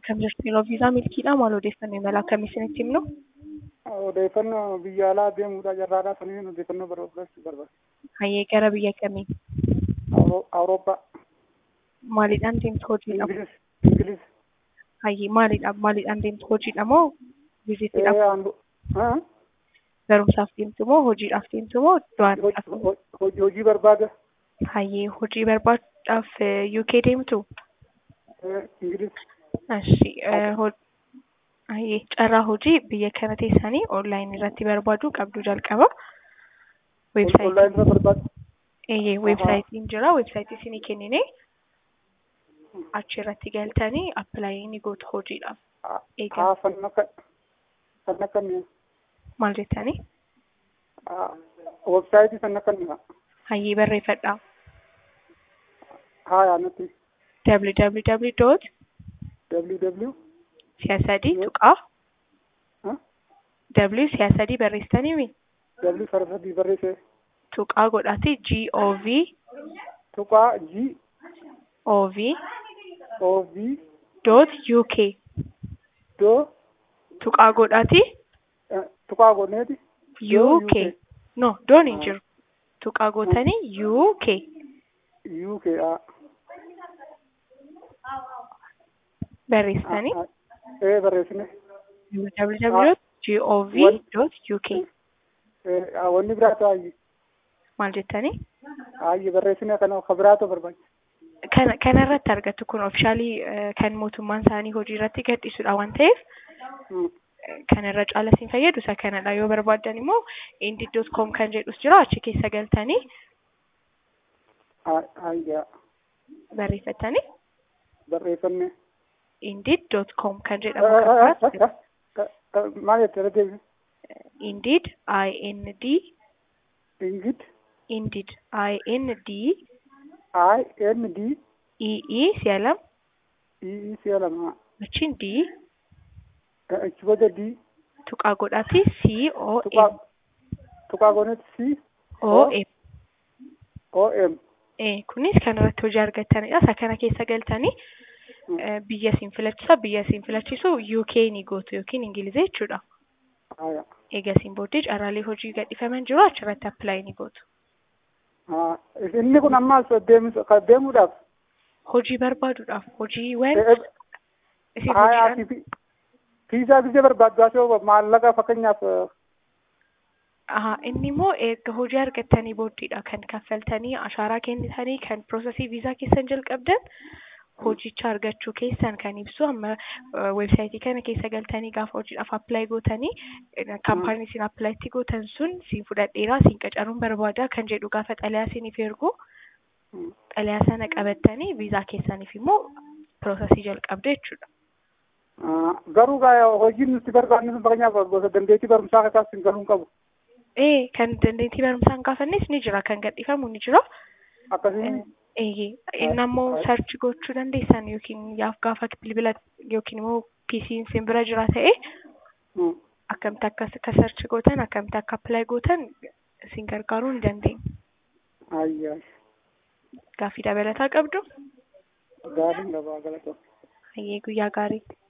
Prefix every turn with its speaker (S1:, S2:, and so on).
S1: akkam jirtu yeroo viizaa milkiidha maal odeeffannoo imala akkamii isinitti himnu?
S2: Odeeffannoo biyya alaa deemuudha jarraadhaa saniin odeeffannoo barbaachuu barbaada.
S1: Hayyee gara biyya kamii?
S2: Awurooppaa.
S1: Maaliidhaan deemtu hojiidha?
S2: Ingilis. Ingilis.
S1: Hayyee maaliidha maaliidhaan deemtu hojiidha moo viizitiidhaaf?
S2: Eh, andu- ah,
S1: Barumsaaf deemtu moo hojiidhaaf deemtu moo daawwannaadhaaf?
S2: hoj- hoj- hoj- Hojii barbaada.
S1: Hayyee hojii barbaachuudhaaf eh, UK deemtu?
S2: Eh, Ingilis.
S1: Ashi hayyee carraa hojii biyya kana teessanii onlaayinii irratti barbaaduu qabdu jalqaba. Weebsaayitii
S2: Onlaayinii irra barbaada.
S1: eeyyee weebsaayitiin jira weebsaayitii isinii kennine achi irratti galtanii appilaayi ni gootu hojiidhaaf. Eegaa
S2: Haa, fan akka fan akka mi'a.
S1: maal jettanii?
S2: Websaayitii fan akka mi'a.
S1: Hayyee barreeffadhaa.
S2: Haa, yaanatti.
S1: www
S2: www.
S1: siyaasadii tuqaa
S2: ah,
S1: w siyaasadii barreessitanii mi
S2: W sararratti barreessee.
S1: tuqaa godhati gov
S2: Tuqaa G
S1: ov
S2: O V
S1: dot uk
S2: doo
S1: tuqaa godhati
S2: eh, tuqaa godheeti. Doo
S1: uk no doon hin jiru tuqaa gootanii uk
S2: UK. ah,
S1: barreessitanii
S2: ah, Eh, barreessine.
S1: www gov dot uk
S2: Eh, ah, wanni biraa ta'aa
S1: maal jettanii
S2: Ayyi barreessine kana ka biraatu barbaachisa.
S1: kana kana irratti argattu kun ofishaalii kan mootummaan isaanii hojii irratti gadhiisudha waan ta'eef
S2: Mm.
S1: kan irra caala isin fayyadu isa kanadha yoo barbaaddan immoo indeed.com kan jedhus jira achi keessa galtanii
S2: Ah, Ayya
S1: barreeffatanii
S2: barreeffanne.
S1: indeed.com kan
S2: Eh,
S1: jedhamu
S2: eh,
S1: kan
S2: eh,
S1: biraas
S2: eh, eh, Maal jettee deebi?
S1: indeed ind
S2: Ingid
S1: indeed ind
S2: I N D
S1: ee si'a lama
S2: E E C lama.
S1: achiin d
S2: Eh, Achi booda D
S1: tuqaa godhati c o
S2: tuqaa
S1: m
S2: tuqaa godheeti C
S1: o m
S2: O M.
S1: Eh, kunis kan irratti hojii argattanidha. Isa kana keessa galtanii
S2: Mm.
S1: eh, biyya isin filachisa. Biyya isin filachisu UK ni gootu yookiin Ingiliza jechuudha.
S2: Ayya.
S1: Egaa isin booddee carraalee hojii gadhiifaman jiru achirratti appilaayi ni gootu.
S2: Ah, Inni kun ammaas deemus- ka deemuudhaaf.
S1: Hojii barbaaduudhaaf hojiiwwan
S2: Eh, eh,
S1: isin
S2: Haa,
S1: hojiidhaan
S2: fi fiizaa gisee barbaaddaasoo maallaqa fakkeenyaaf eh,
S1: Aha, inni immoo erga hojii argattanii booddeedha kan kaffaltanii ashaaraa kennitanii kan piroosesii viizaa keessan jalqabdan hojicha argachuu keessan kan ibsu amma weebsaayitii kana keessa galtanii gaafa hojiidhaaf appilaayi gootanii eh, kaampaanii isin appilaayitti gootan sun siin fudhadheeraa siin qacaruun barbaada kan jedhu gaafa xalayaa isiniif ergu
S2: mm,
S1: xalayaa sana qabattanii viizaa keessaniif immoo piroosesii jalqabdu jechuudha.
S2: ah, garuu gaa hojiin nuti barbaadnu sun fakkeenyaaf gosa dandeettii barumsaa keessaas hin galuun qabu.
S1: Ee kan dandeettii barumsaan gaafannis ni jira kan gadhiifamu ni jira.
S2: Akkasiin
S1: Eeyyee inni ammoo sarchi gochuu dandeessan yookiin yaaf gaafa bilbila yookiin immoo PC'n sin bira jira ta'e
S2: mm,
S1: akkamitti akka akka sarchi gootan akkamitti akka appilaayi gootan isin gargaaruu ni dandeenya.
S2: ayya
S1: Gaaffii dabalataa qabdu
S2: gaariin gabaa galata.
S1: hayyee guyyaa gaarii.